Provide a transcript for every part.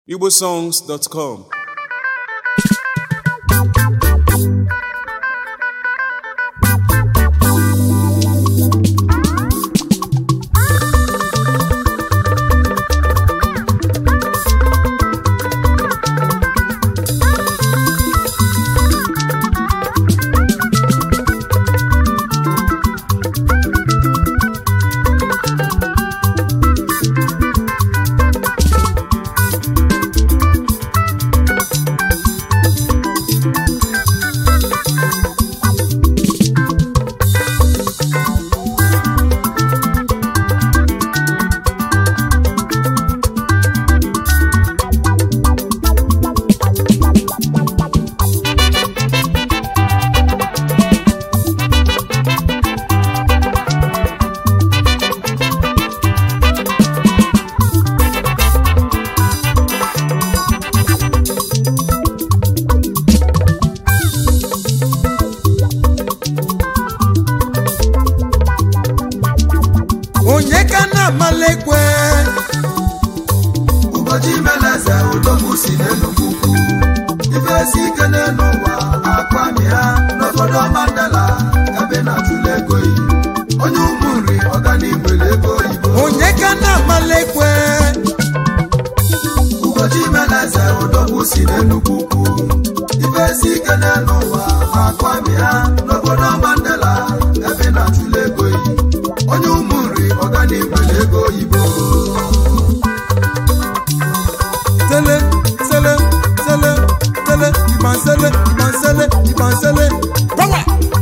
igbosongs.com onye ka na-amala ekwe ụbọchị meleze odogwu si n'enugwu ukwu ife esi ike n'elu ụwa akwami ha n'obodo mandela ebe na-atụle ego yi onye ụmụ nri ọganigbele ego oyibo onye ka na-amala ekwe ụbọchị meleze odogwu si n'enugwu ukwu ife esi ike n'elu ụwa akwami ha n'obodo mandela ebe na-atụle ego yi onye ụmụ nri ọganigbele ego oyibo sele sele sele sele ibansele ibansele ibansele power.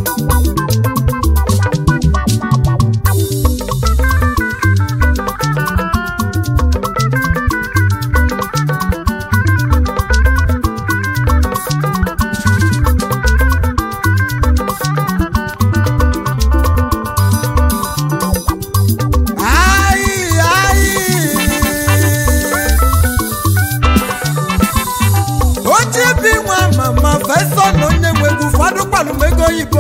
Ayi, ayi. oche bi nwa mama fesọ na onye nwe egwu ụfọdụ kpalụmego oyibo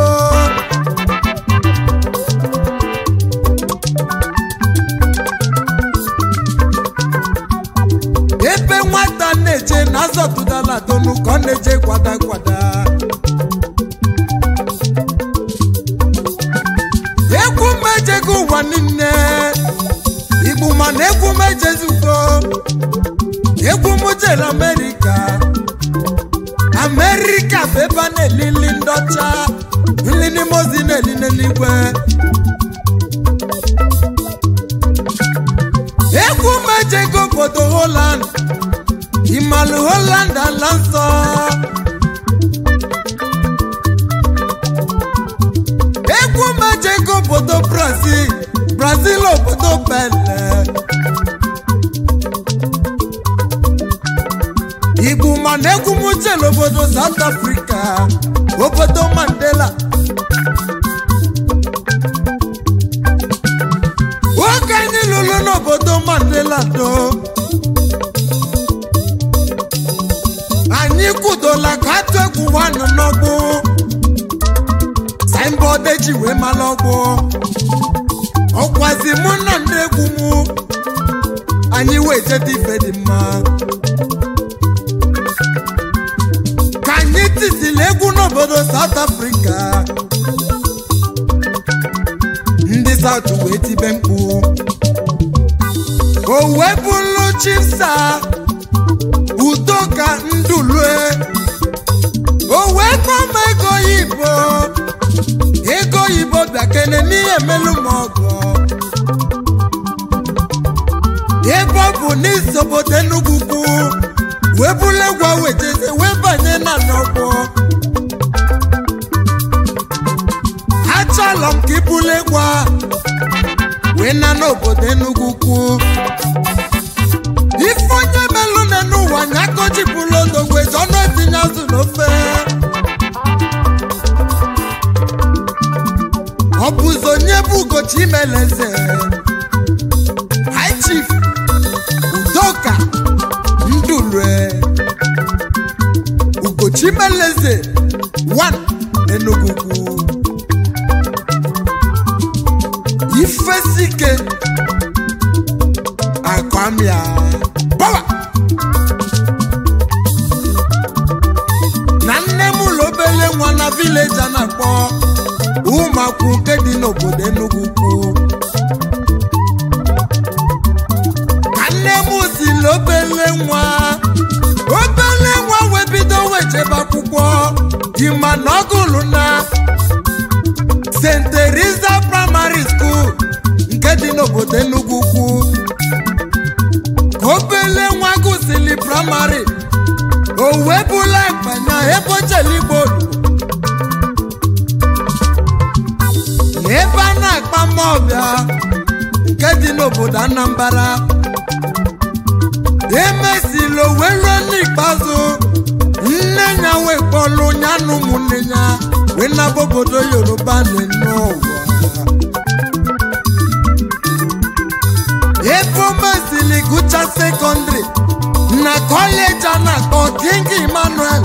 ebe nwata na-eje na azọtụdala tonu ka ọ na-eje kwada kwada egwu mejego ụwa niile igbu mana egwu mejezugo egwu m jere amerịka amerịka bụ ebe a na-elili ndị ọcha nlili mozi na-eli n'eluigwe egwu mejego obodo holand imalụ holand ala nsọ egwu mejego obodo brazil brazil obodo bele igbu mana egwu m jere obodo south africa obodo mandela oge anyị lụrụ n'obodo mandela do anyị kwudola ka atụ egwu nwanụ n'ọgbụ signboard eji wee mara ọgbụ ọkwazi mụ na ndị egwu m anyị wee jede ife dị mma ka anyị titili egwu n'obodo South Africa ndị South wee tibe mkpu o wee bụrụ chipsa udo ka ndulue o wee kpọma ego oyibo ego oyibo bịakene n'ihe melu m ọgọ ebe ọ bụ n'isobodo Enugu kwu wee bụrụ egwu a wejeze wee banye na n'ọgbọ achọlọ m ka ibulu egwu a wee na n'obodo Enugu kwu ife onye melụ na n'ụwa nya akọchipụla odogwe ọnụ etinye azụ n'ofe ọ bụzi onye bụ ugochi imeleze high chief udoka ndulue ugochi meleze 1 n'Enugu kwu ifesike akwamia power n'obodo Enugu ukwu ka nne m siri obele nwa obele nwa wee bido wee jebe akwụkwọ ịma na ọ gụrụ na St. Teresa Primary School nke dị n'obodo Enugu ukwu ka obele nwa gụsịrị praịmarị o wee bụla akpanya ebe ocheligbo na ebe a na-akpa mmọbịa nke dị n'obodo Anambra emesịrị o wee ruo n'ikpeazụ nne ya wee kpọlụ ya na ụmụnne ya wee naba obodo Yoruba na-ene ụwa ebe o mesịrị gụcha sekọndịrị na kọleji a na-akpọ King Emmanuel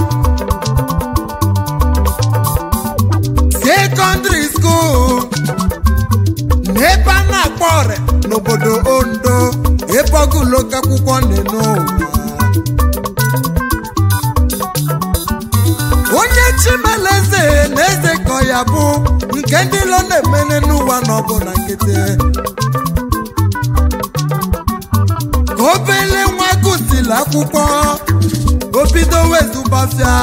sekọndịrị skuul n'ebe a na-akpọ ọrịa n'obodo Ondo ebe ọgụloke akwụkwọ na-ene ụwa onye chimeleze na eze kọ ya bụ nke ndị lo na-emene n'ụwa na ọ bụ na nkịtị ka obele nwa gụsịrị akwụkwọ o bido wezụgbafịa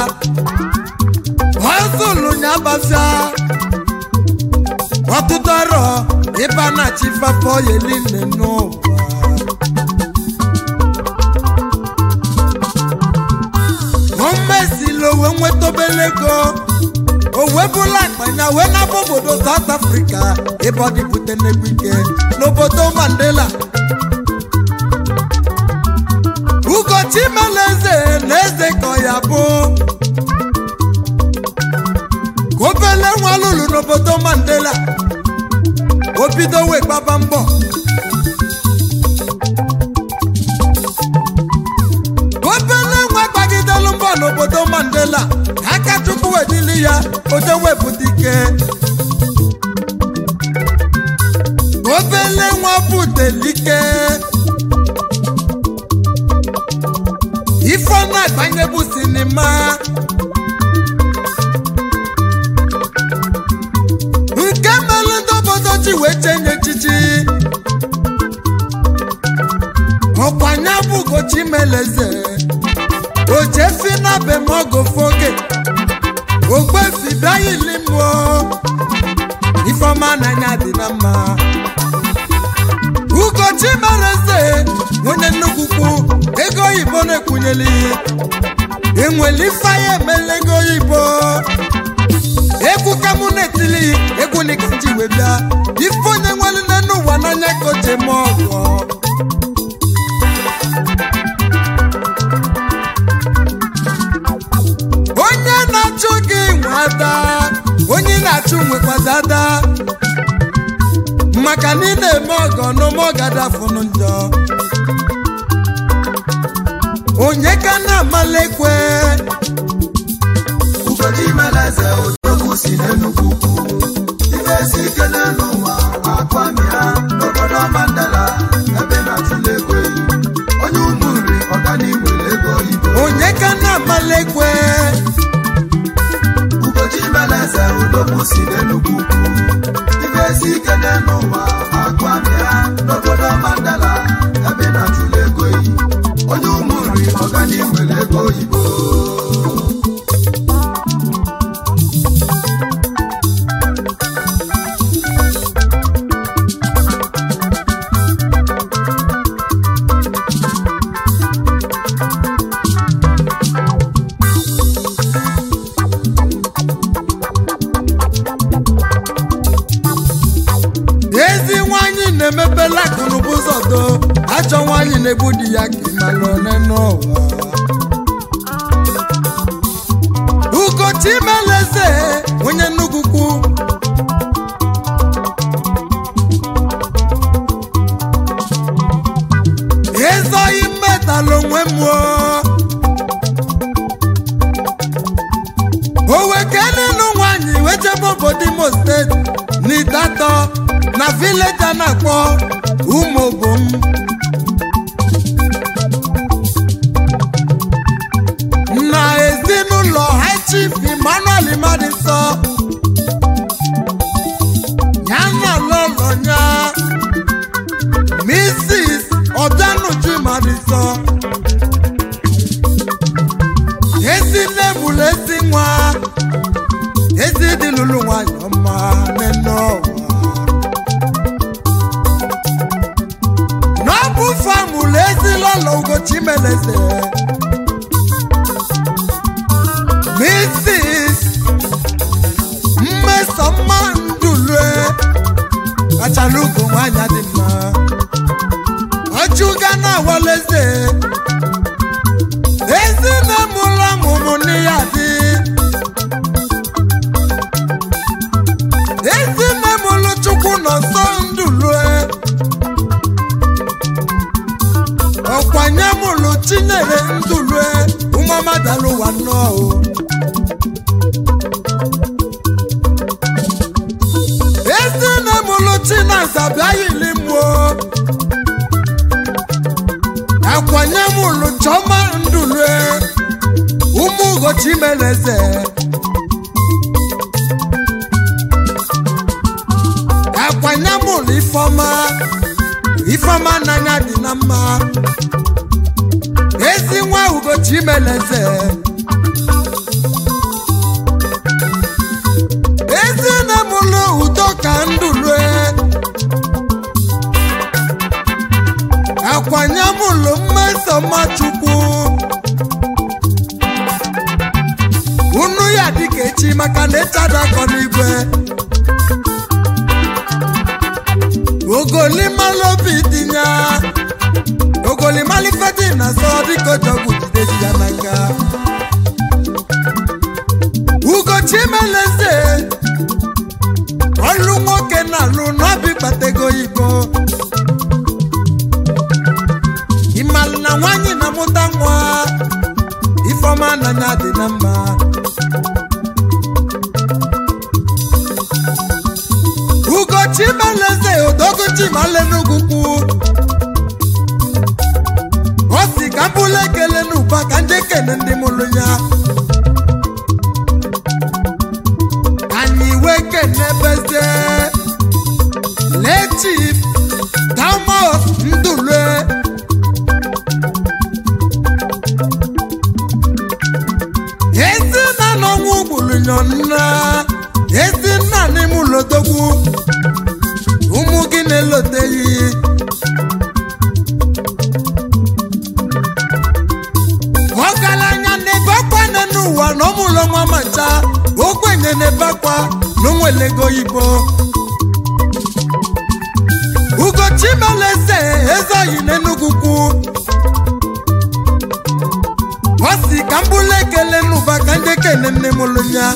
ọzụlụ ya gbafịa ọtụtụ arọ ebe a na-achị fafọ yeli nne n'ụwa o mesịrị o wee nweta obele ego o wee bụla akpanya wee naba obodo South Africa ebe ọ dịbute n'egwu ike n'obodo Mandela ugochi meleze na eze kọ ya bụ ka obele nwa lụrụ n'obodo Mandela o bido wee gbaba mbọ obele nwa gbagidelu mbọ n'obodo Mandela ka aka chukwu wedili ya oje wepụta ike obele nwa butelike ifeọma agbanye bụ sinima nke mere ndị obodo ji wee chenye echichi ọkwanya bụ ugochi meleze ojefi na bemogofoge ogbefi bịaghịli mmụọ ifeọma n'anya dị na mma ugochi meleze onye nnukwu kwu ego oyibo na-ekwunyeli enweli ifeanya emela ego oyibo egwu ka mụ na-etili egwu nika nji wee bịa ife onye nwere n'elu ụwa n'anya ka o ji eme ọgọ onye na-achụ gị nwe ada onye na-achụ nwekwazi ada maka na ị na-eme ọgọ n'ụmụ ọgadafụnụ njọ onye ka na-amala ekwe Ugochi meleze odogwu si n'Enugu ukwu ife si ike n'elu ụwa akwami ha n'obodo Mandela ebe na-atụle ego eyi onye ụmụ nri ọganihu ego oyibo onye ka na-amala ekwe Ugochi meleze odogwu si n'Enugu ukwu ife si ike n'elu ụwa akwami ha n'obodo Mandela ebe na-atụle ego eyi onye ụmụ nri ọganihu ego oyibo ezi nwanyị na-emepela akụnụba ụzọ do ajọ nwanyị na-egbu di ya ka ịmalụ one n'ụwa ugochi meleze onye nnukwu kwu ezoghị mmetalụ onwe mụọ owekenenu nwanyị wejebe obodo imo steeti n'idatọ na vileji a na-akpọ umobom na ezinụlọ high chief emmanuel madinsọ ya eze mrs mmesọmma ndulue kachala ugo nwanyị dị mma ọchụga na awaleze ezi na mụlụ ọmụmụ n'iya dị ezi na mụlụ chukwu nọ nsọ ndulue ọkwanye mụlụ chinyere ndulue ụmụamadalụwa nnọọ o ezi na mụlụ chinaza bịaghịli mụọ akwanye mụlụ chọma ndulue ụmụ ugochi meleze akwanye mụlụ ifeọma ifeọma n'anya dị na mma ezi nwa ugochi meleze ezi na mụlụ udo ka ndulue akwanye mụlụ mmesoma chukwu unu ya dịka echi maka na ịchadakọ n'igwe ogolimalụ tinye ogolimalifedi na sọ dịka ojọgwu jidezi ya n'aka ugochi meleze ọlụ nwoke na-alụ n'obi kpatego igbo ịmalụ na nwanyị na-amụta nwa ifeọma n'anya dị na mma ugochi meleze odogochi male n'ugwukwu ọ si ka m bụla ekele n'ụba ka ndị ekele ndị mụrụ ya anyị wee kene bezie lechief Thomas Ndulue ezi nna n'ọnwụ gbulunyọ nna ezi nna n'ime ụlọdogwu ụmụ gị na-eloteghị ọgaranya n'ebe akwa nne n'ụwa na ọmụlọ nwa macha ogbenye n'ebe akwa na onwelego oyibo ugochi meleze ezeoyi n'enugwu ọ si ka m bụla ekele n'ụba ka ndị kene nne m lụ ya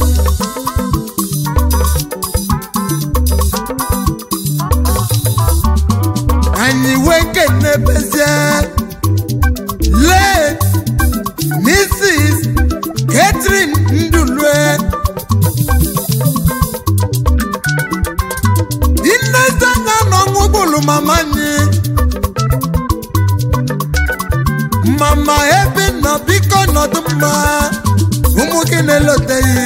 anyị wee kene bezie late mrs catherine ndulue nnezanya n'ọnwụ gburu mama anyị mama ebe nọ biko nọdụ mma ụmụ gị na-eloteghị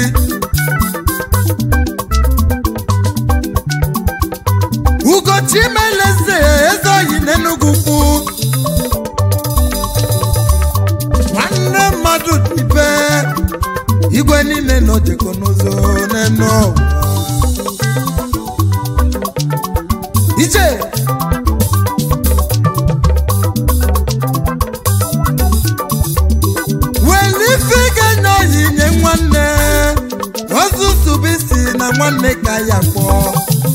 ugochi meleze eze oyi n'enugwu kwu nwanne mmadụ dibe igwe niile nọ jekọ n'ụzọ n'enu ụwa ije welife ga-enye oyi nye nwanne ozuzubisi na nwanne ka ya kpọọ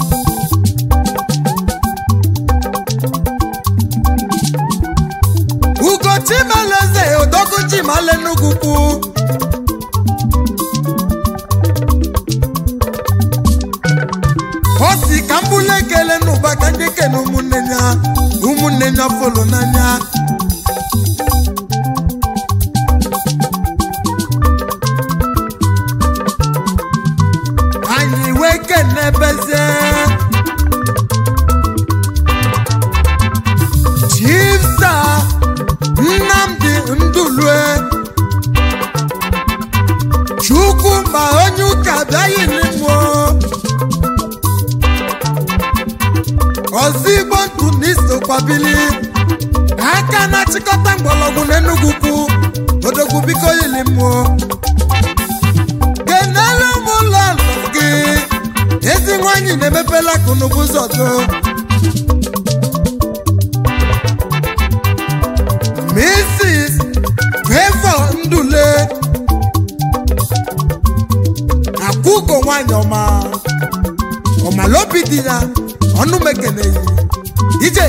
ugochi meleze odoguchi male n'ugwukwu o si ka m bụla ekele n'ụba ka ndị kene ụmụnne ya ụmụnne ya folo n'anya anyị wee kene bezie chifsa nnamdi ndulue chukwu ma onye ụka bịaghị n'imo ọzọ igbo ntụ na isokwabili aka na-achịkọta mgbọrọgwụ n'enugwu kwu odogwu biko yili mmụọ kenere m ụlọ ala gị ezi nwanyị na-emepela akụnụbụ ụzọ do Mrs. di ya ọnụ m ekeneghị ije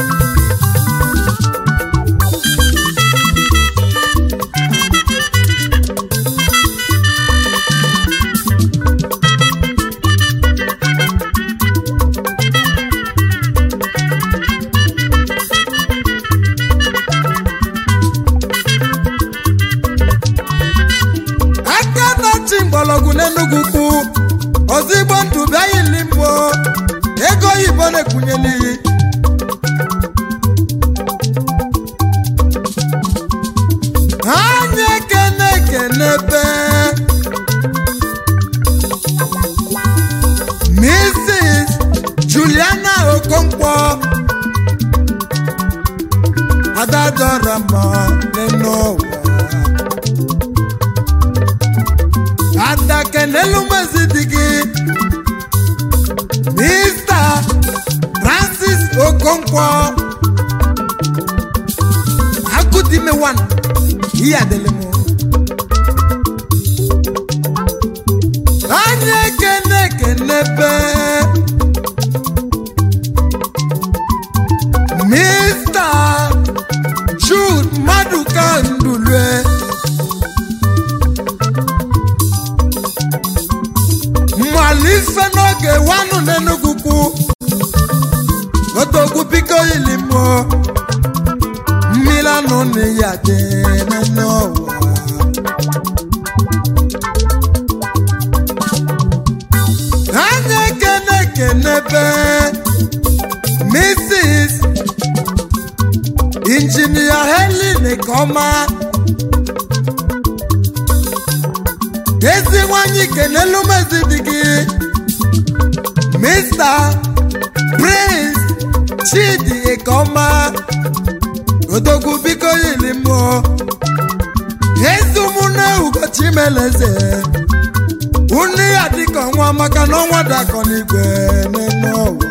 aka na-achị mgbọrọgwụ n'enugwu kwu ozigbo ndụ bịaghị limbo ego oyibo na-ekwunyeli anya ekene ekenebe mrs juliana okonkwo adadọrọmọ nínú ụwa adakenelu mezidigi mr francis okonkwo akudime wan iyadelemo anya ekene ekenebe mr jude maduka ndulue mmalife n'oge wanụ n'enugwu kwu otogwu biko ilimo mmiri anụ na ya dị n'ụwa anya ekene ekenebe mrs injinia helen kọma ezi nwanyị kenelu mezi di gị mr prince chidi ekoma odogwu biko yili mmụọ ezi ụmụnne ugochi meleze unu ya dịka ọnwa maka na ọnwa dakọ n'igwe n'ime ụwa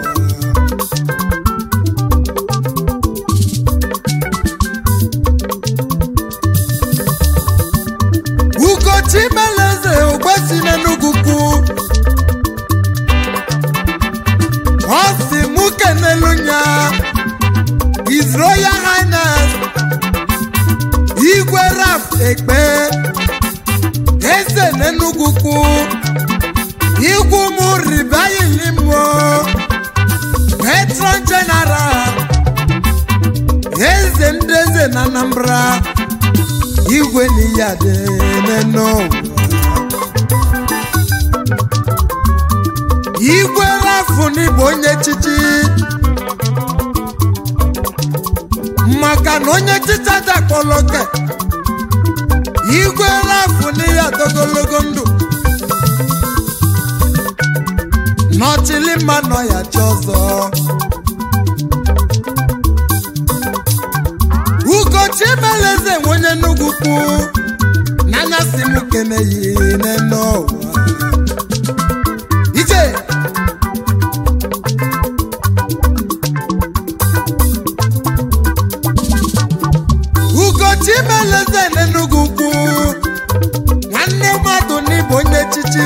ugochi meleze ogbesi n'enugwu kwu ọ si mụ kenelu nya his royal highness igwe raf ekpe eze n'enugwu kwu igwu mụ ribayilimo patron general eze ndị eze na anambra igwe n'iyi adị n'ụwa igwe rafụ n'ịbụ onye chichi maka na onye chicha dakpọlọke igwe rafụ n'iyi adogologo ndụ n'ọchịlị mma nọ ya chi ọzọ ugochi meleze nwenye nnukwu kwu n'anya si m keneyi n'ene ụwa ije ugochi meleze n'enugwu kwu nwanne mmadụ n'ịbụ onye chichi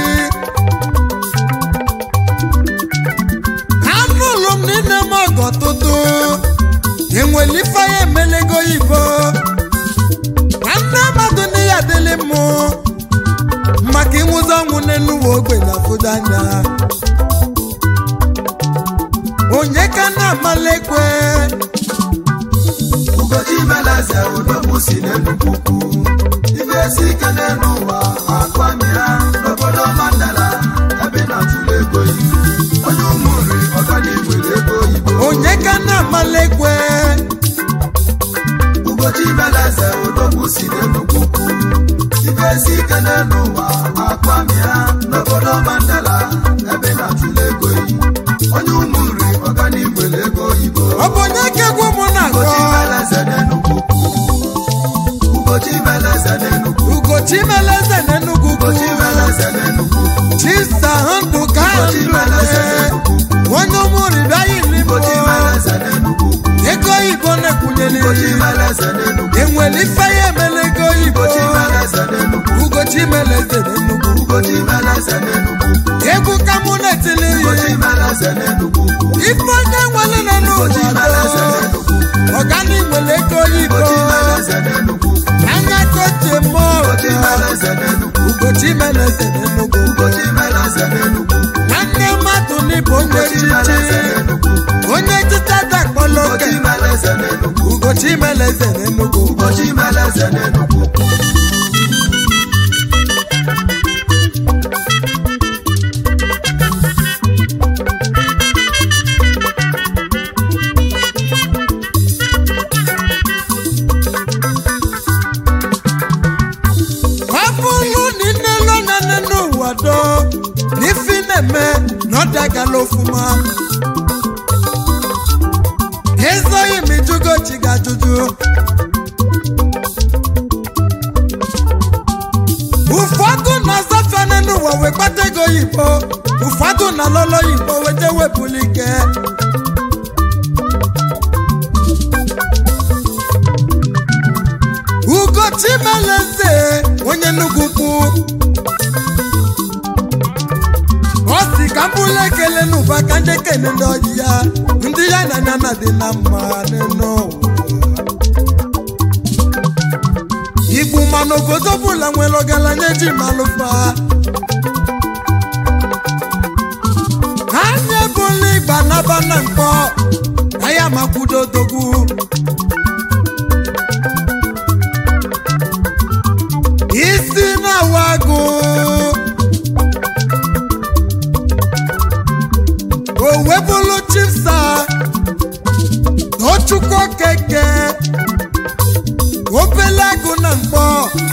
anụlụ m n'ime m ọgọ tụtụ enwere ife ya emelego oyibo nwanne mmadụ na ya adịlị mụ maka ịnwụzi ọnwụ n'enuwe ogbenye afụdo anya onye ka na-amalekwe ugochi meleze odogwu si n'enugwu ukwu ife esi ike n'elu ụwa akwami ha n'obodo mandala ebe na-atụle ego yi onye ụmụ nri ọganihu ego oyibo onye ka na-amalekwe ugochi meleze odogwu si n'enugwu ukwu ife esi ike n'elu ụwa akwami ha n'obodo mandala ebe na-atụle ego yi onye ụmụ nri ọganihu ego oyibo ọ bụ onye ka egwu mụ na-agọ ugochi meleze n'enugwu ukwu ugochi meleze n'enugwu ugochi meleze n'enugwu ugochi kwu meleze n'enugwu ukwu chisa ndụ ka ugochi meleze ndụ n'enugwu ukwu onye ụmụrụ bịaghị n'igbo ugochi meleze n'enugwu ukwu ego oyibo na-ekwunyere ugochi meleze n'enugwu enwere ife ya emele ego oyibo ugochi meleze n'enugwu ugochi meleze n'enugwu ugochi meleze n'enugwu ukwu egwu ka mụ na-etili ugochi meleze eze n'enugwu ukwu ife onye nwere nọ n'ụwa Ugochi mere eze doo. n'enugwu ukwu ọgani nwere ego oyibo Ugochi mere eze n'enugwu ukwu anya koche mmụọ Ugochi mere eze n'enugwu ukwu ugochi mere eze n'enugwu Ugochi mere eze n'enugwu ukwu nwanne mmadụ n'ịbụ onye Ugochi mere eze echichi n'enugwu ukwu onye echichi adakpọla oke Ugochi mere eze n'enugwu ukwu ugochi mere eze n'enugwu Ugochi mere eze n'enugwu ukwu ọ bụrụ na ị na-elo nane n'ụwa do na ifi na-eme na ọ dagala ofuma ezoghị m ijugo chi gị ajụjụ ụfọdụ na-azafene n'ụwa wee kpata ego oyibo ụfọdụ na lolo oyibo wete wepụla ike ugochi meleze onye nnukwu kwu ọ si ka mbụla ekele n'ụba ka ndị kene ndị ọyị ya ndị ya na anya na dị na mma n'ụwa igbu mana obodo ọbụla nwere ọgaranya eji malụfa anya ebula ịgba naba na mkpọ aya makwudo odogwu isi na-awa agụ o webụlụ chifsa tochukwu keke obele agụ na mkpọ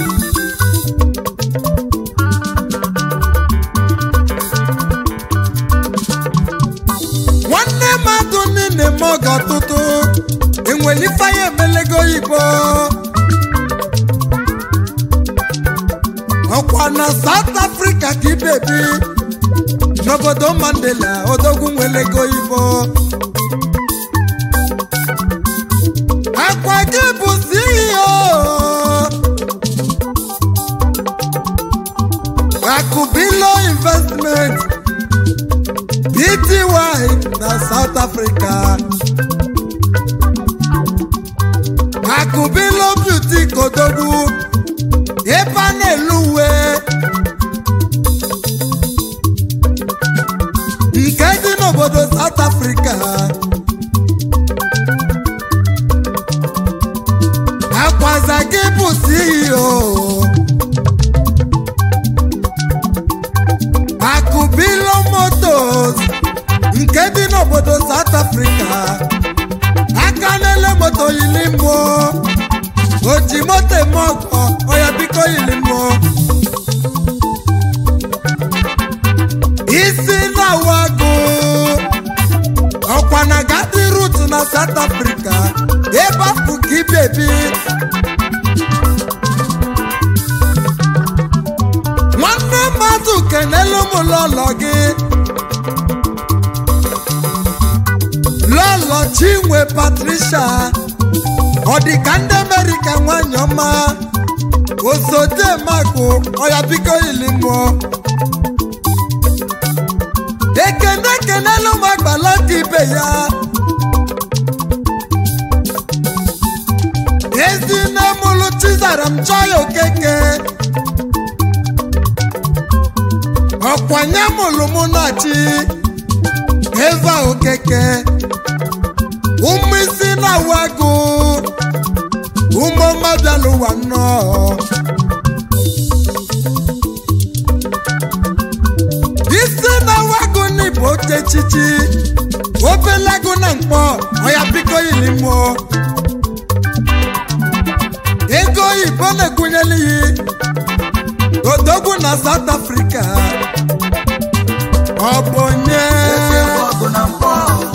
nwanne mmadụ niile ma ọga ọtụtụ enwere ifeanya emelego oyibo ọkwa na South Africa ka ibebi n'obodo Mandela odogwu nwelego oyibo akwa gị bụ CEO akụbilo investment Pty na South Africa akụbilo beauty kodogwu ebe a na-elu uwe nke dị n'obodo South Africa akwaza gị bụ CEO akụbilo motos nke dị n'obodo South Africa aka na-ele moto yili mmụọ oji moto eme ọgọ ọya biko yili mmụọ isi na-awagụ ọkwa na gadi rut na South Africa ebe afụ ka ibebi nwanne mmadụ kenelu m lọlọ gị lọlọ chinwe Patricia ọ dị ka ndị Amerịka nwanyị ọma ozodemakụ ọya biko ili mmụọ ekene kenelu m agbala ka ibe ya ezinne mụlụ chizara m chọọ ya okeke ọkwanye mụlụ mụ na chi eva okeke ụmụ isi na-awụ agụ ụmụ mmadụ n'ụwa nnọọ isi na-awụ agụ n'ịbụ oke echichi obele agụ na mkpọ ọya biko yiri mmụọ ego oyibo na-egwunyela iyi odogwu na South Africa ọ bụ onye Eze bụ ọgụ na mkpọ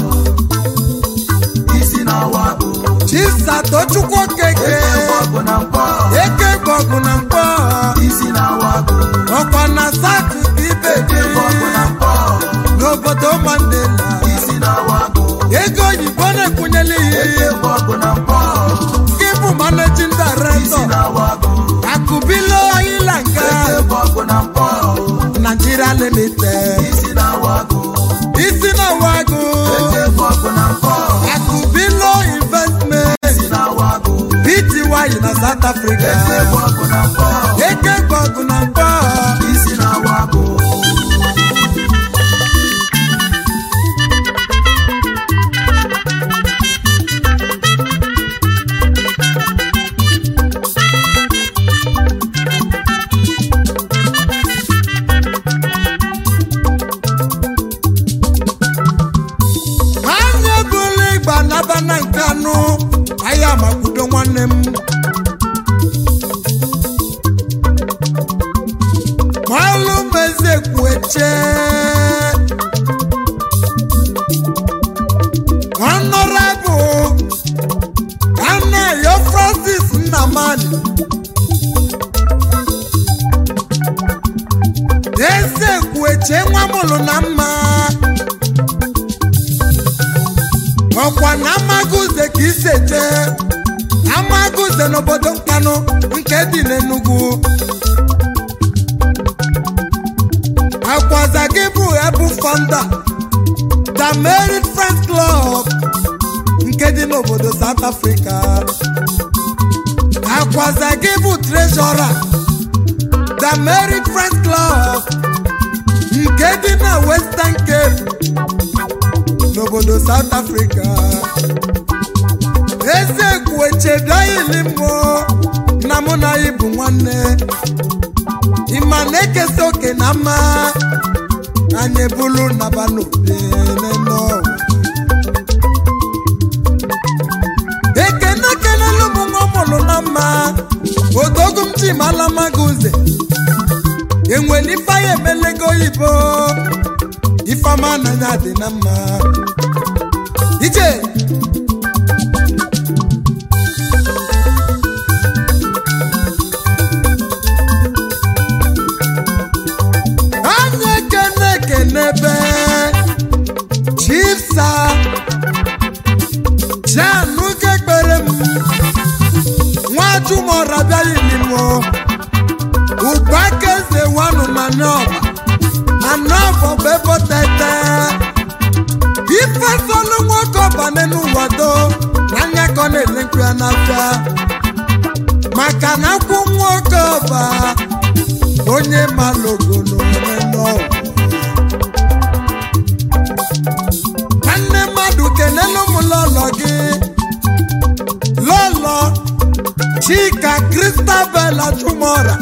isi na-awa agụ Chisatochukwu okeke Eze bụ ọgụ na mkpọ eke gbọgụ na mkpọ isi na-awa agụ ọkwa na South ibe Eze bụ ọgụ na mkpọ n'obodo Mandela isi na-awa agụ ego oyibo na-ekwunyela iyi Eze bụ ọgụ na mkpọ gị bụ managing isi director na-awa agụ akụbilo ilanga Eze bụ ọgụ na mkpọ Nigeria limited isi na-awa agụ isi na wa ọgụ na mkpọ eke gbọgụ na mkpọ isi na-awa abụ anya bụla ịgba naba na nke anụ ahịa makwudo nwanne m malụ meze kwueche honorable anayo francis nnamani eze kwueche nwa mụrụ na mma ọkwa na amaguze ka isi eje amaguze n'obodo nkanụ nke dị n'enugwu akwaza gị bụ ebu founder the merit friends club nke dị n'obodo south africa akwaza gị bụ treasurer the merit friends club nke dị na western cape n'obodo south africa eze kwuechedayili mmụọ na mụ na ya bụ nwanne ịma na-ekesa oke na mma anyị ebulu naba n'obe n'ụwa ekene kelelu m nwa mụrụ na mma odogu m ji mala maga uze enwere ife ya emelego oyibo ifeọma n'anya dị na mma ije anya ekene ekenebe chisa jianụgo ekpere m nwajumọra bịaghị n'imo ụbaka eze wanụ na nọba anọbọ bụ ebotete ife solu nwoke ọbane n'ụwado n'anya ka ọ na-ele nkwu ya n'afịa maka na akwụ nwoke ọba onye malogo n'omume n'ọgwụ nwanne mmadụ kenelu m lọlọ gị lọlọ chika kristabel achụmọra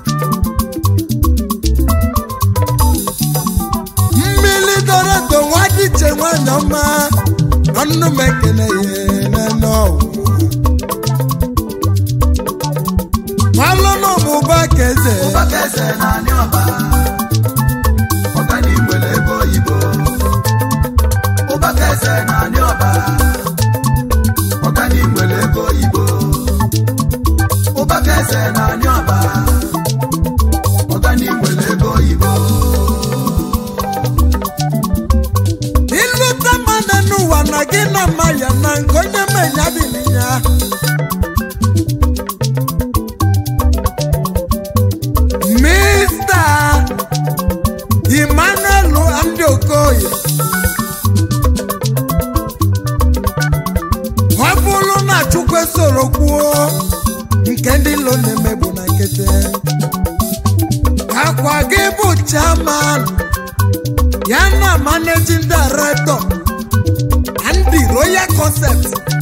mmiri doro edo nwa dịche nwanyị ọma ọnụ m ekele ya n'ene ọwụ malụnụ m ụba ka eze ụbaka eze naanị ọba ọganigbele ego oyibo ụbaka eze naanị ọba ọganigbele ego oyibo ụbaka eze naanị ọba ọganigbele ego oyibo ilute mmadụ n'ụwa na gị na mma ya na nke onye menya dị ya mista emmanuel ndị okoye ọ bụrụ na chukwu soro kwuo nke ndị ilo na-emegbu na nkịtị akwa gị bụ chairman ya na managing director and the royal concept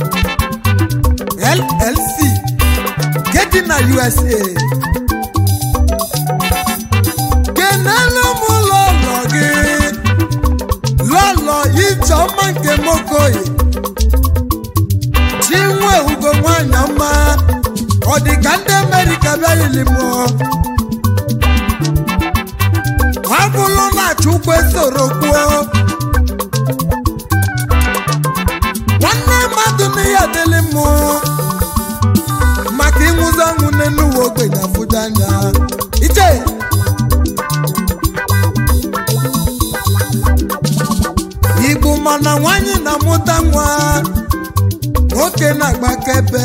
llc gedi na usa kenelu m lọlọ gị lọlọ ijeọma nke mokoyi chinwe ugo nwanyị ọma ọ dị ka ndị amerịka bịaghịlị mụọ ọ bụrụ na chukwu esoro kwuo nwanne mmadụ na ya adịlị mụ maka ịnwụzi ọnwụ n'elu uwe ogbenye afụdo anya ije igbo mana nwanyị na-amụta nwa nwoke na-agbakebe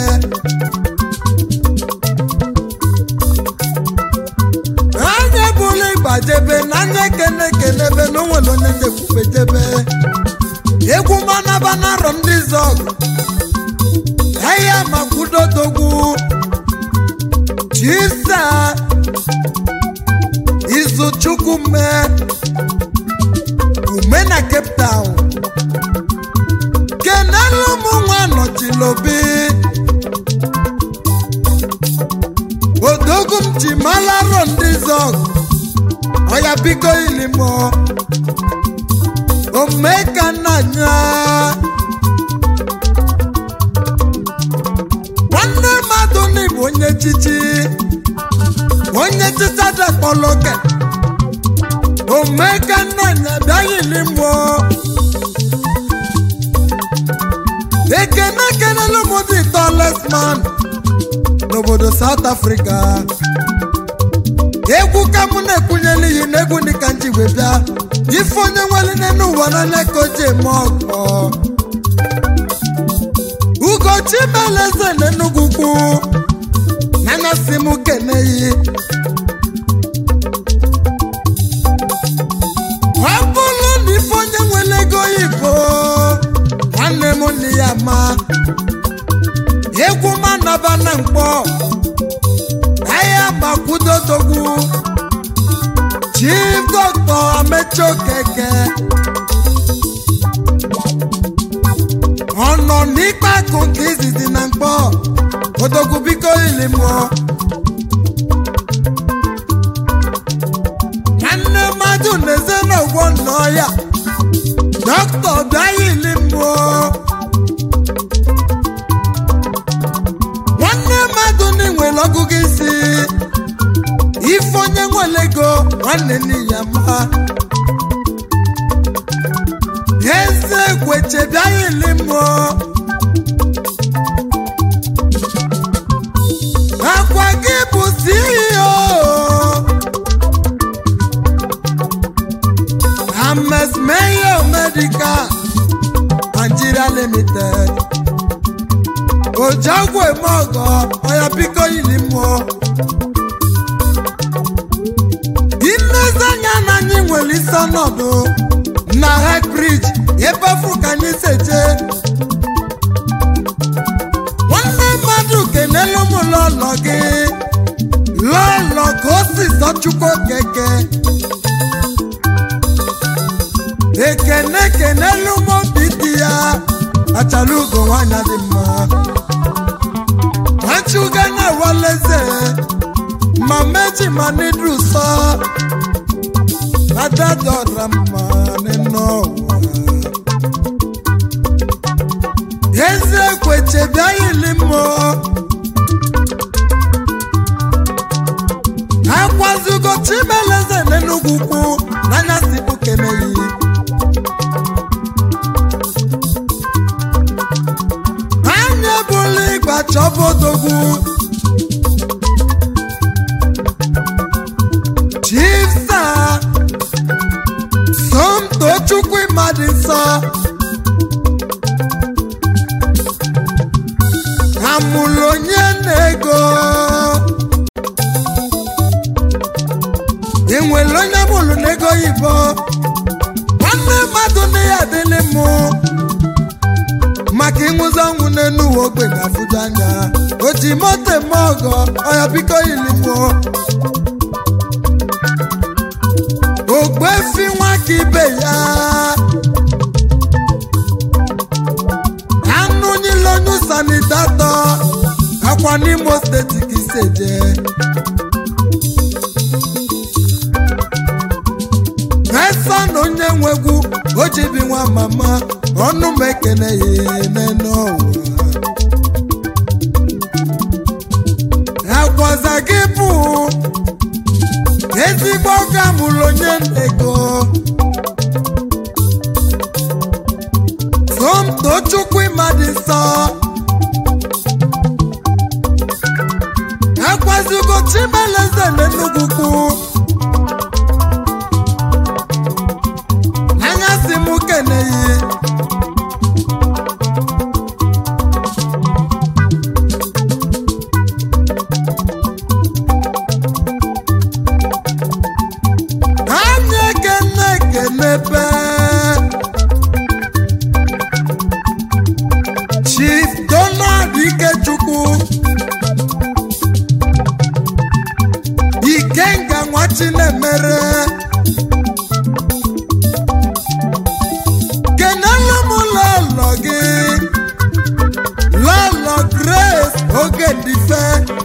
anya bụla ịgbajebe na anya ekene ekenebe na onwere onye na-ekwufe jebe egwu manaba na arọ ndị zọgụ ahịa makwudodogwu chisa izuchukwu mee ume na cape town kenelu ụmụ nwa nọchilobi odogwu m ji malaro ndị zọg ọya biko ilimo omeka nnanya nwanne mmadụ n'ịbụ onye chichi onye chicha dakpọlọke omeka nnanya bịaghị ilimo ekene kenelu m dị tallest man n'obodo south africa egwu ka mụ na-ekwunyela iyi n'egwu dị ka njigwe bịa ife onye nwere n'elu ụwa n'anya ka o ji eme ọkọ ugochi meleze n'enugwu kwu n'anya si m keneyi ọ bụrụ na ife onye nwere ego oyibo nwanne m nne ya ma egwu manaba na mkpọ ahịa gbakwudodogwu chief dọkta amechi okeke ọ nọ n'ikpe akụ nke izizi na mkpọ odogwu biko ili mụọ nwanne mmadụ na-eze n'ụgwọ nnọọ ya dọkta bịa ili mụọ nwanne mmadụ na-enwere ọgụgụ isi ife onye nwere ego nwanne nne ya mma eze kweche bịaghị limo akwa gị bụ CEO Ames Mayo Medical Nigeria Limited ojagwe mọgọ ọya biko yiri mmụọ ilezanya na anyị nwere isi ọnọdụ na High Bridge ebe afọ ka anyị seje nwanne mmadụ kenelu m lọlọ gị lọlọ ka o si zọchukwu keke ekene kenelu m obi dị ya achala ugo nwanyị dị mma nwachuga na waleze ma meji ma nidru sọ adadọra mma nínú ọwà eze kweche bịaghịli mọ akwazugo chimeleze n'enugwu kwu n'anya sibu keneyi anya bụla ịgba chọbodogwu chifsa somtochukwu ịmadị nsọ amụlụ onye na-ego enwere onye mụlụ n'ego oyibo nwanne mmadụ na ya adịlị mụ maka ịnwụzi ọnwụ n'enu uwe ogbe ga-afụju anya o ji moto eme ọgọ ọya biko ilimụọ ogbefi nwa ka ibe ya anụ nyile onye sanitatọ akwa n'imo steeti ka iseje esa na onye nwegwu o ji bi nwa mama ọnụ m ekene ya n'enu ụwa akwaza gị bụ ezigbo ọga mụrụ onye ego somtochukwu ịmadị nsọ akwazigo chimeleze n'enugwu kwu anya si m keneyi anya ekene ekenepe chief donald ikechukwu nwa chinemere kenelu m lọlọ gị lọlọ grace oge dịfe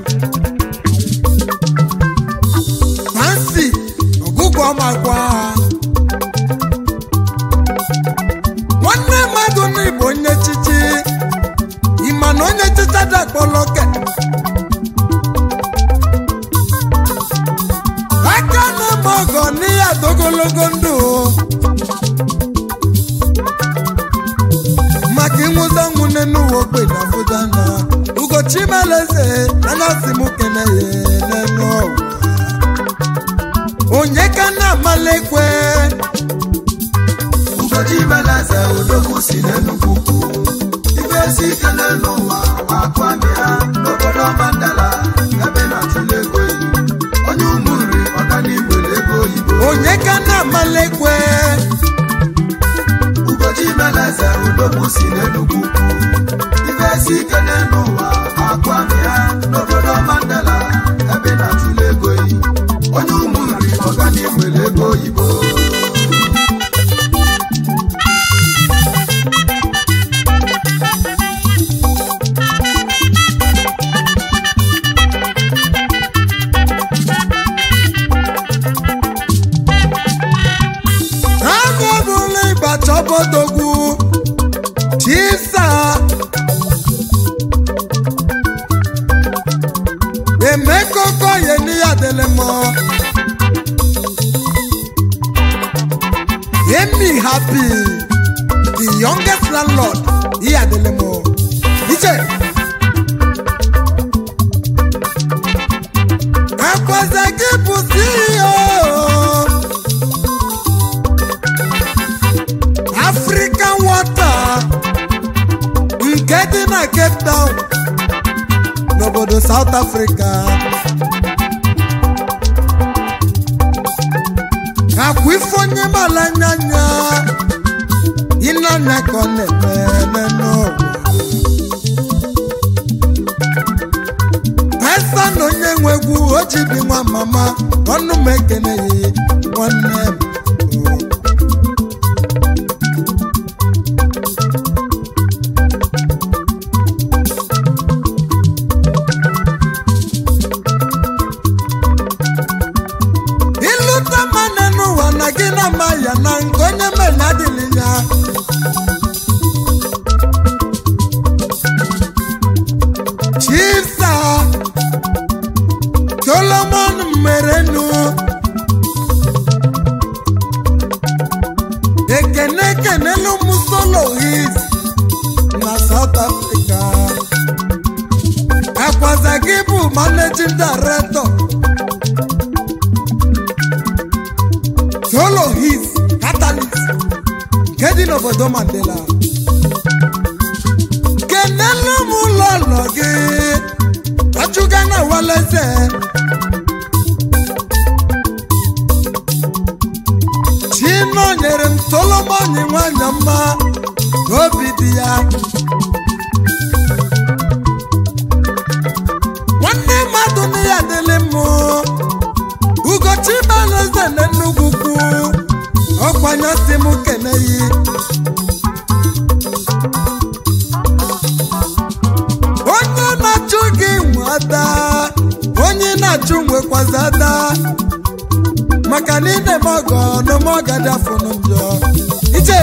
fancy ọgụgụ ọmakwa nwanne mmadụ n'igbo onye chichi ịma na onye chicha dakpọlọke aka na-eme ọgọ n'ihe adogologo ndụ maka ịnwụta nwune n'ụwa ogbenye afụja na ugochi meleze anasị m kene ya n'enu ọgwụ onye ka na-amalekwe Ugochi Meleze odogwu si n'Enugu ukwu ife si ike n'elu ụwa akwami ha n'obodo Mandala ebe na-atụle ego oyibo onye ụmụ nri ọganihu ego oyibo onye ka na-amalekwe Ugochi Meleze odogwu si n'Enugu ukwu ife si ike n'elu ụwa akwami ha n'obodo Mandala ebe na-atụle ego oyibo onye ụmụ nri ọganihu ego oyibo agụ bụla ịbacha obodogwu chisa emekoko ye n'iya dele mọ emi happy the youngest landlord iya dele mọ iche akwaze gị bụ ceo african water nke dị na cape town n'obodo south africa akwa ife onye mala nyanya ịnanya ka ọ na-eme n'ụwa esa na onye nwe egwu o ji dị nwa mama ọnụ m ekeneghị nwanne m ịlụta mmanụ n'ụwa na gị na ama ya na nke onye mere adịghị ya chisa solomon merenu ekene ekenelu m solohis na south africa akwaza gị bụ managing director solo his catalyst nke dị n'obodo mandela kenelu m ụlọlọ gị achụga na waleze chino nyere m solomon nwanyị mma n'obi dị ya nwanne mmadụ na ya dịlị mụ ugochi baleze na nnukwu kwu ọkwanye si m keneyi onye na-achụ gị nwe ada onye na-achụ nwekwazi ada maka na ị na-eme ọgọ n'ome ọgadi afọnụ njọ iche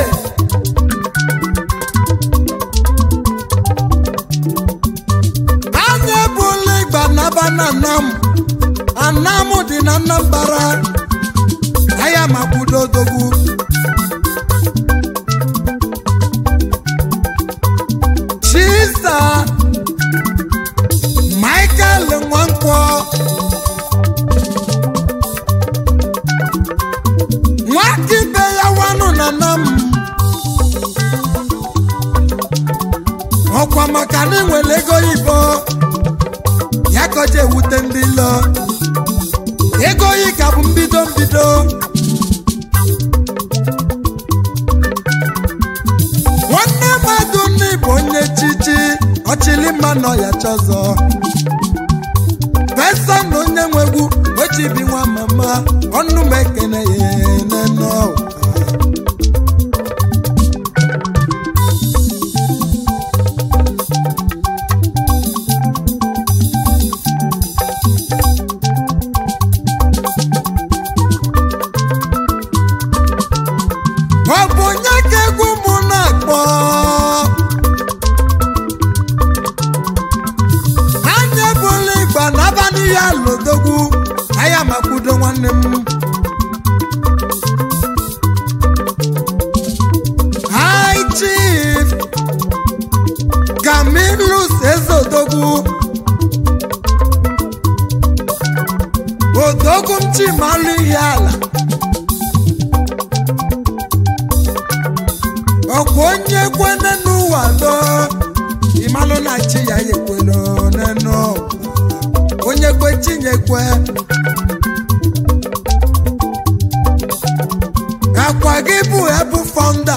anya ebula ịgba naba na anam anam dị na nnambara aya makwudo odogwu chisa michael nwankwọ nwakibe ya wanụ na nam ọkwa maka na enwere ego oyibo ya kọje ewute ndị lọ ego oyi ka bụ mbido mbido nwanne mmadụ nne bụ onye chichi ọchịlị mma nọ ya chọzọ pesa na onye nwegwu o ji chibi nwa mama ọnụ m ekene ya nene ụwa ọ bụ onye ka egwu mụ na-akpọ anya bụla ịgba n'abalị ya lodogwu anya makwudo nwanne m High Chief Camillus Ezodogwu odogwu m chimalụ ihe ala ọkwa onye kwene n'ụwa do ịmalụ na chi ya ekwelo n'enu ụwa. onye kwe chinyekwe akwa gị bụ ebu fọnda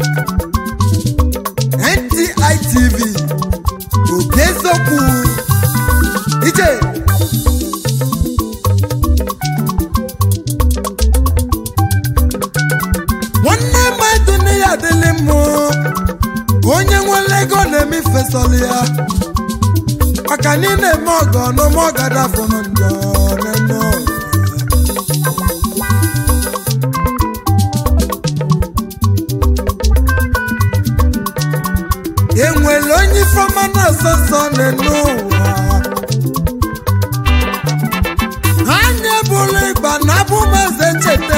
NTI TV obi eziokwu ije nwanne mmadụ nne ya adịlị mụ onye nwere ego na-eme ifesọlị ya maka na ị na-eme ọgọ n'ụmụ ọgada fụrụ njọ n'enu ụwa. enwere onye ifeọma na-asọsọ n'enu ụwa ha nyebụrụ ịgba na abụmeze cheta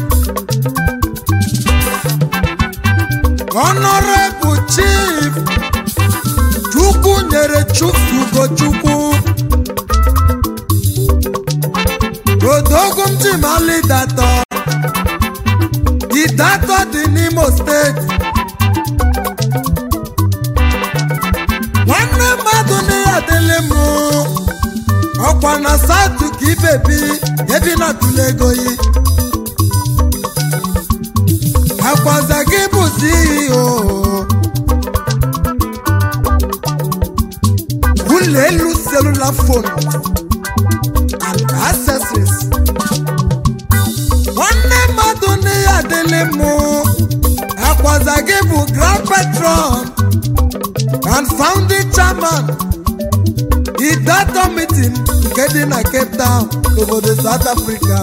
Honorable Chief Chukwu nyere Chukwu Ugochukwu Odogwu Mchimali Datọ Idatọ dị n'Imo steeti nwanne mmadụ na ya adịlị mụ ọkwa na satụ ka ibebi ebi na tụlụ ego yi akwaza gị bụ CEO ụlọ elu cellular phone and accessories nwanne mmadụ na ya adịlị mụ akwaza gị bụ grand patron and founding chairman idato meeting nke dị na cape town n'obodo south africa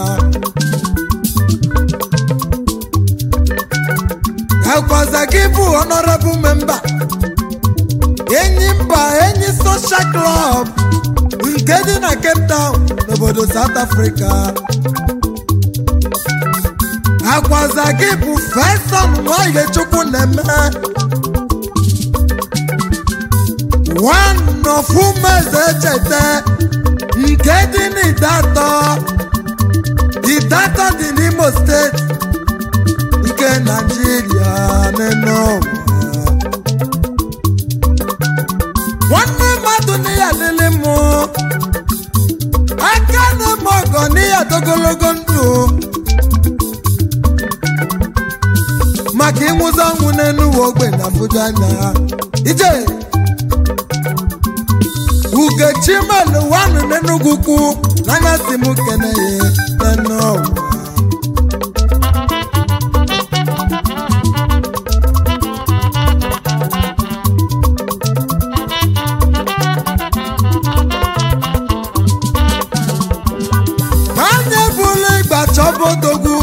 akwaza gị bụ honorable member enyi mba enyi social club nke dị na cape town n'obodo south africa akwaza gị bụ feson nwanyị chukwu na-eme one of umeze echete nke dị n'idatọ idatọ dị n'imo steeti nke naijiria n'enu ụwa nwanne mmadụ n'ihe adịlị mụ aka na-eme ọgọ n'ihe adogologo ndụ maka ịnwụzi ọnwụ n'enu ụwa ogbenye afụju anya ije ugechi melu wanụ n'enugwu kwu n'anya si m kene ya n'enu ụwa anya bụrụ ịgba chọbodogwu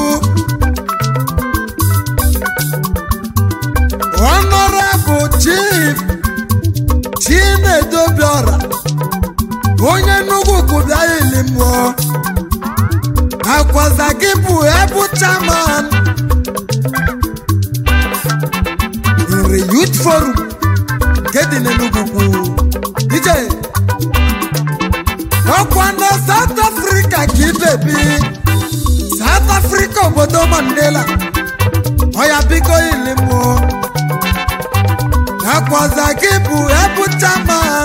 honorable chief chinedobiora onye nnukwu kwụbịa ili mmụọ akwaza gị bụ ebu chairman nri youth forum nke dị n'enugwu kwu ije ọkwa na south africa ka ibebi south africa obodo mandela ọya biko ilimụ akwaza gị bụ ebu chairman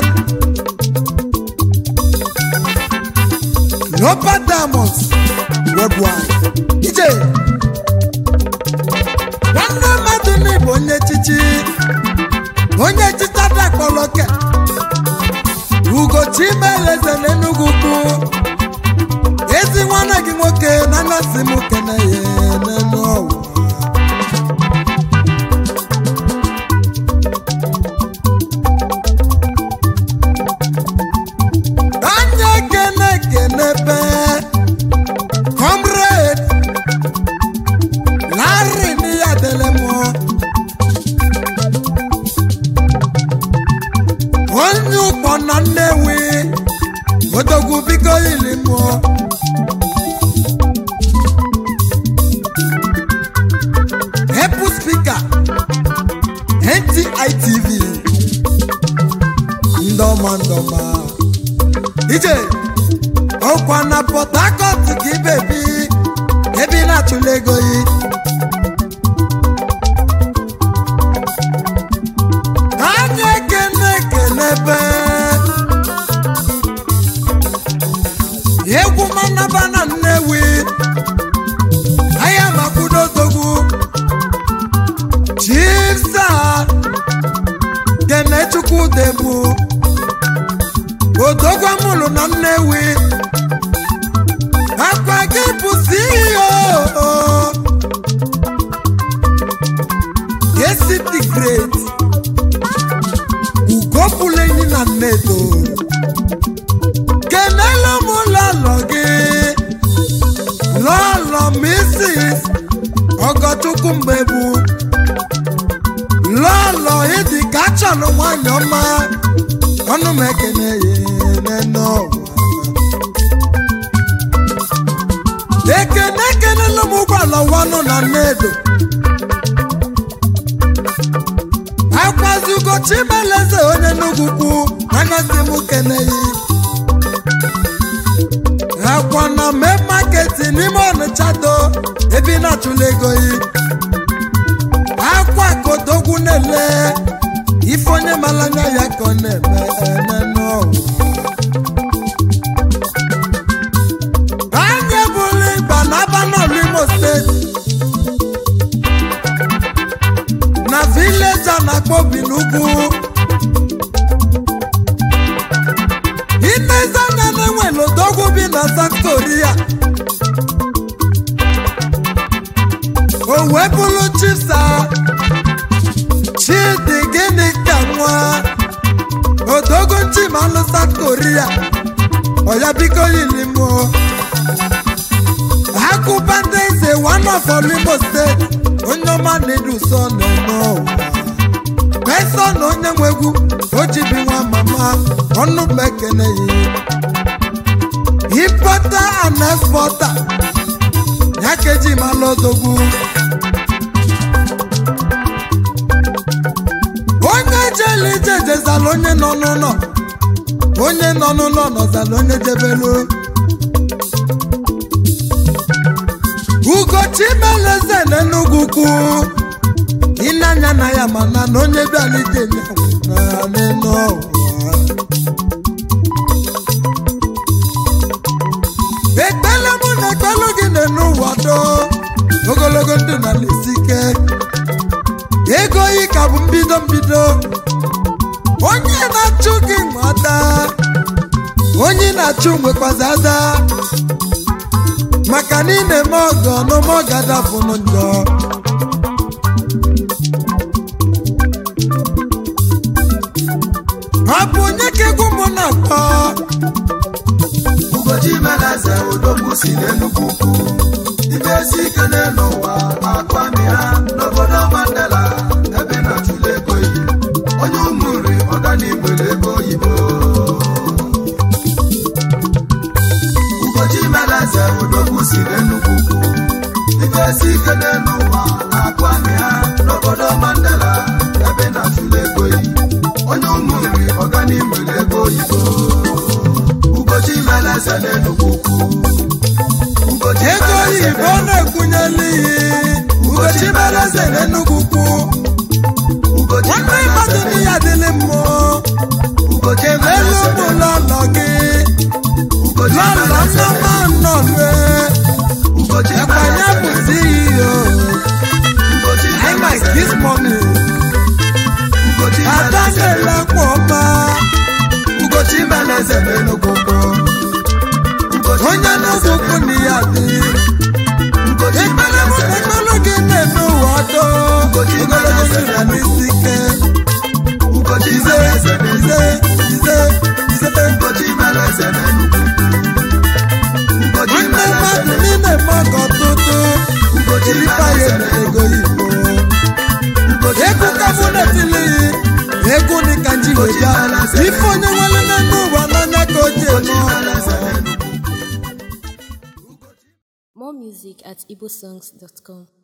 Lopa Diamonds Worldwide ije nwanne mmadụ n'ịbụ onye echichi onye echichi adakpọlọke ugochi meleze n'enugwu kwu ezi nwanne gị nwoke na anasị m kene ya n'elu ọwa anya kene kenebe comrade larry n'iya dele mụ onye ụkpọ na nnewi odogwu biko ili mụọ epu spika ntitv ndọma ndọma ije ọkwa na port harcourt ka ibebi ebe ị na-achụla ego yi anya ekene ekenebe egwu manaba na nnewi ahịa makwudodogwu chisa kenechukwu degbu odogwa mụrụ na nnewi akwa gị bụ ceo esiti great ugopụlenyi na nnedo kenelu m lọlọ gị lọlọ misis ọgọchukwu mgbebu lọlọ ịdị ka achọrọ nwanyị ọma ọnụ m ekene ya n'ụwa ekene ekenela m ụgbọala wanụ na nnedo akwazigo chimeleze onye n'ugwukwu anyasị m keneyi akwa na mee maketi n'ime ọnịcha do ebe ị na-achụla ego yi akwa kodogwu na-ele ife onye malanya ya ka ọ na-eme eme n'ọwụ anya bụrụ ịgba n'aba n'ọlụ imo steeti na vileji a na-akpọ obi n'ugwu inezana na-enwere odogwu bi na south korea o wee bụrụ chisa chidi gịnị ka nwa odogwu chimalụ south korea ọya biko yili mụ akụba ndị eze one of olimo steeti onye ọma na-edu so na-eme ụwa pesa na onye nwe egwu o jibi nwa mama ọnụ m ekene ya impota and expota ya ka eji malụ odogwu onye jele ije jezala onye nọ n'ụlọ onye nọ n'ụlọ nọzala onye jebelu ugochi meleze n'enugwu kwu ịnanya na ya mana na onye bịalite n'elu ụwa ekpele mụ na ekpelu gị n'elu ụwa do ogologo ndụ na lesi ike ego yi ka bụ mbido mbido onye na-achụ gị nwada onye na-achụ nwekwazi ada maka na ị na-eme ọgọ n'ụmụ ọgadafụnụ njọ ọ bụ onye ka egwu mụ na-akpọ ugochi meleze odogwu si n'enugwu ukwu ibe esi ike n'elu ụwa akwami ha n'obodo mandela ebe na-achụla ego yi onye ụmụ nri ọganigbere ego oyibo ugochi meleze odogwu si n'enugwu ukwu ibe esi ike n'elu ụwa akwami ha n'obodo mandela ebe na-achụla ego yi onye ụmụ nri ọganigbere ego oyibo ugochi meleze n'enugwu ukwu ugochi ego meleze oyibo na-ekwunyela ihe ugochi meleze n'enugwu kwu ugochi nwanne mmadụ meleze na ya dịlị mmụọ ugochi elu meleze ụmụ lọlọ gị ugochi lọlọ meleze nneọma nnọlue ugochi ekwanye bụ CEO ugochi I might kiss mommy ugochi ada na-elekwa ọma ugochi meleze n'enugwu ukwu ugochi onye meleze ji ya ife onye nwere n'elu ụwa n'anya ka o ji eme Enugu. More music at igbosongs.com.